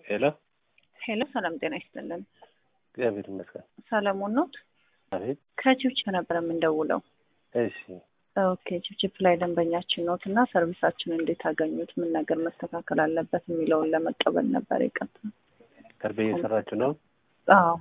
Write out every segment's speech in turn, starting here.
ሄሎ ሄሎ፣ ሰላም ጤና ይስጥልን። እግዚአብሔር ይመስገን። ሰለሞን ኖት? አቤት። ከቺፕቺፕ ነበር የምንደውለው። እሺ ኦኬ፣ ቺፕቺፕ ላይ ደንበኛችን ኖት እና ሰርቪሳችን እንዴት አገኙት? ምን ነገር መስተካከል አለበት የሚለውን ለመቀበል ነበር የቀጥ ሰርቬ እየሰራችሁ ነው? አዎ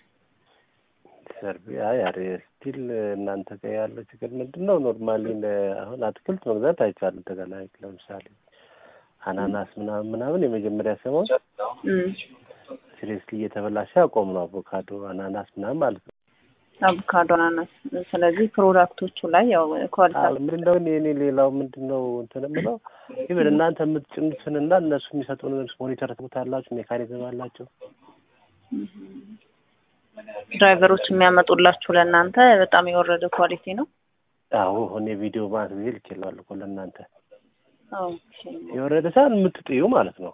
ሰርቬ አይ አሬ ስቲል እናንተ ጋር ያለው ችግር ምንድን ነው? ኖርማሊ አሁን አትክልት መግዛት አይቻልም። ተገላይ ለምሳሌ አናናስ ምናምን ምናምን የመጀመሪያ ሰሞን እም፣ ሲሪየስሊ እየተበላሸ አቆም ነው። አቮካዶ፣ አናናስ ምናምን ማለት ነው። አቮካዶ፣ አናናስ። ስለዚህ ፕሮዳክቶቹ ላይ ያው ኳሊቲ ምንድን ነው እኔ ሌላው ምንድን ነው እንትን የምለው ይብን እናንተ የምትጭኑትንና እነሱ የሚሰጡን ሞኒተር ትቡታላችሁ፣ ሜካኒዝም አላቸው። ድራይቨሮች የሚያመጡላችሁ ለእናንተ በጣም የወረደ ኳሊቲ ነው። አዎ እኔ ቪዲዮ ማለት ጊዜ ልኬልሃለሁ እኮ ለእናንተ ኦኬ። የወረደ ሳይሆን የምትጥዩ ማለት ነው።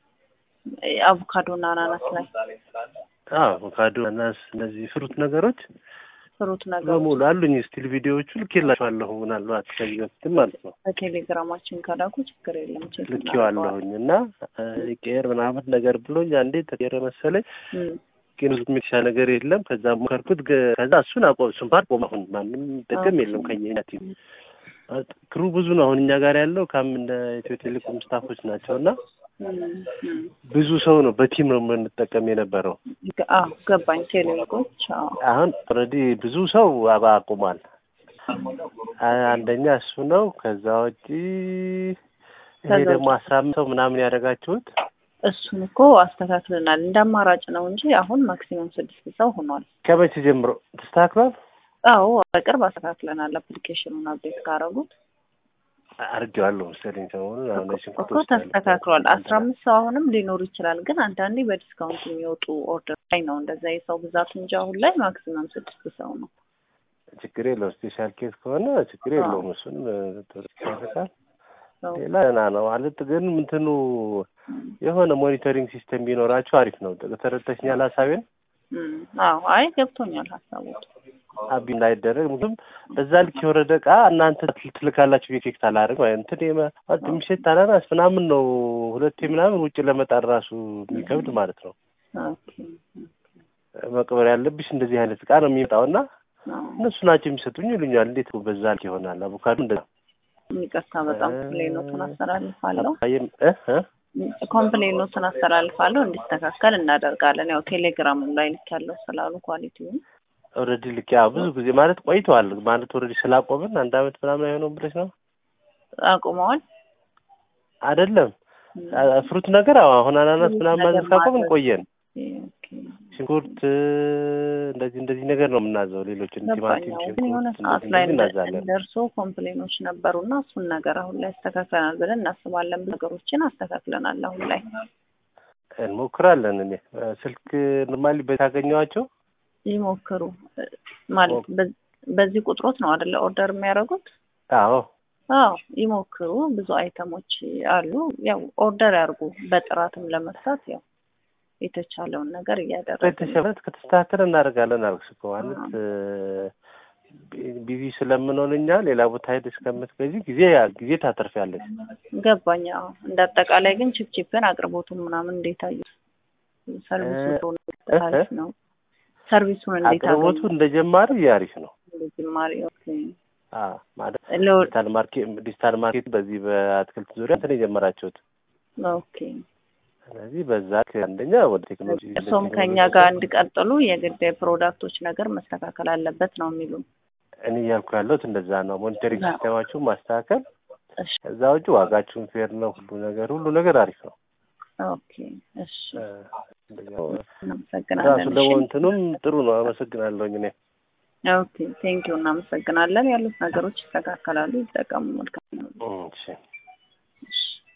አቮካዶ እና አናናስ ላይ አዎ አቮካዶ፣ አናናስ እነዚህ ፍሩት ነገሮች ፍሩት ነገር በሙሉ አሉኝ። ስቲል ቪዲዮዎቹ ልኬላችኋለሁ ምናልባት ከዚህ በፊትም ማለት ነው በቴሌግራማችን ከላኩ ችግር የለም። ቼክ ልኬዋለሁኝ እና ቄር ምናምን ነገር ብሎኝ አንዴ ተቀየረ መሰለኝ እም፣ ግን ብዙ የሚሻ ነገር የለም። ከዛ ሞከርኩት። ገ- ከዛ እሱን አቆም እሱን ፓርት ቆም። አሁን ማንም ጥቅም የለም ከኛ ቲም ክሩ ብዙ ነው። አሁን እኛ ጋር ያለው ካም እንደ ኢትዮ ቴሌኮም ስታፎች ናቸው እና እም፣ እም። ብዙ ሰው ነው በቲም ነው የምንጠቀም የነበረው። አዎ ገባኝ። ቴሌኮች አዎ አሁን ኦልሬዲ ብዙ ሰው አባ አቁሟል። አ- አንደኛ እሱ ነው። ከዛ ውጪ ይሄ ከዛ ደግሞ አስራ አምስት ሰው ምናምን ያደረጋችሁት እሱን እኮ አስተካክለናል። እንደ አማራጭ ነው እንጂ አሁን ማክሲመም ስድስት ሰው ሆኗል። ከመቼ ጀምሮ ተስተካክሏል? አዎ በቅርብ አስተካክለናል። አፕሊኬሽኑን አፕዴት ካረጉት አድርጌዋለሁ መሰለኝ ሰሞኑን። አሁን እኮ ሽንኩርት እኮ ውስጥ ያለ- ተስተካክሏል። አስራ አምስት ሰው አሁንም ሊኖር ይችላል፣ ግን አንዳንዴ በዲስካውንት የሚወጡ ኦርደር ላይ ነው እንደዛ የሰው ብዛት እንጂ አሁን ላይ ማክሲመም ስድስት ሰው ነው። ችግር የለውም። ስፔሻል ኬዝ ከሆነ ችግር የለውም። እሱን ያደርጋል። ሰው ሌላ ና ነው ማለት ግን ምንትኑ የሆነ ሞኒተሪንግ ሲስተም ቢኖራችሁ አሪፍ ነው። ተረድተሽኛል ሀሳቤን? እም፣ አዎ አይ ገብቶኛል ሀሳቡ። አቢ እንዳይደረግ ምክንያቱም በዛ ልክ የወረደ እቃ እናንተ ትልካላችሁ ኤፌክት አላደርግ ማለት እንትን የመ- ማለት የሚሸት አናናስ ምናምን ነው ሁለቴ ምናምን ውጭ ለመጣል ራሱ የሚከብድ ማለት ነው። ኦኬ መቅበር ያለብሽ እንደዚህ አይነት እቃ ነው የሚመጣው እና አዎ እነሱ ናቸው የሚሰጡኝ ይሉኛል። እንዴት በዛ ልክ ይሆናል? አቮካዶ እንደዛ ይቅርታ በጣም ኮምፕሌኖቱን አስተላልፋለሁ። አየም እ እ ኮምፕሌኖቱን አስተላልፋለሁ እንዲስተካከል እናደርጋለን። ያው ቴሌግራም ላይ ልክ ያለው ስላሉ ኳሊቲውን ኦልሬዲ ልክ ያው ብዙ ጊዜ ማለት ቆይተዋል ማለት ኦልሬዲ ስላቆምን አንድ አመት ምናምን አይሆነውም ብለሽ ነው አቁመዋል። አይደለም? አ- ፍሩት ነገር አዎ፣ አሁን አናናስ ምናምን ማዘዝ ካቆምን ቆየን። ኦኬ ሽንኩርት እንደዚህ እንደዚህ ነገር ነው የምናዘው። ሌሎችን ቲማቲም፣ ገባኝ። ግን የሆነ ሽንኩርት ሰዓት እንደዚህ ላይ እንደዚህ እናዛለን። ደርሶ ኮምፕሌኖች ነበሩና እሱን ነገር አሁን ላይ አስተካክለናል ብለን እናስባለን። ብዙ ነገሮችን አስተካክለናል አሁን ላይ እንሞክራለን። እኔ ስልክ ኖርማሊ በታገኘዋቸው ይሞክሩ ማለት በ- በዚህ ቁጥሮት ነው አይደለ ኦርደር የሚያደርጉት? አዎ አዎ ይሞክሩ። ብዙ አይተሞች አሉ። ያው ኦርደር ያርጉ። በጥራትም ለመስራት ያው የተቻለውን ነገር እያደረግን ነው። በተሸበት ከተስተካከለ እናደርጋለን። አልኩሽ እኮ ማለት ቢዚ ስለምንሆን እኛ ሌላ ቦታ ሄደሽ ከምትገዢ ጊዜ ጊዜ ታተርፊያለሽ። ገባኝ። አዎ እንደ አጠቃላይ ግን ችፕችፕን አቅርቦቱን ምናምን እንዴት አዩት? ሰርቪሱ አሪፍ ነው። ሰርቪሱን እንዴት አቅርቦቱ እንደ ጀማሪ አሪፍ ነው። እንደ ጅማሬ ኦኬ። አዎ ማለት ለው- ዲጂታል ማርኬት ዲጂታል ማርኬት በዚህ በአትክልት ዙሪያ እንትን የጀመራችሁት ኦኬ ስለዚህ በዛ አንደኛ ወደ ቴክኖሎጂ እርሶም ከኛ ጋር እንዲቀጥሉ የግድ የፕሮዳክቶች ነገር መስተካከል አለበት ነው የሚሉን። እኔ እያልኩ ያለሁት እንደዛ ነው። ሞኒተሪንግ አዎ። ሲስተማችሁን ማስተካከል፣ እሺ ከዛ ውጭ ዋጋችሁን ፌር ነው። ሁሉ ነገር ሁሉ ነገር አሪፍ ነው። ኦኬ እሺ እ፣ እንደዚያ ነው። ራሱ እናመሰግናለን። ደግሞ እሺ እንትኑም ጥሩ ነው። አመሰግናለሁኝ እኔ ኦኬ ቴንኪው እናመሰግናለን። ያሉት ነገሮች ይስተካከላሉ። ይጠቀሙ። መልካም ነው። እሺ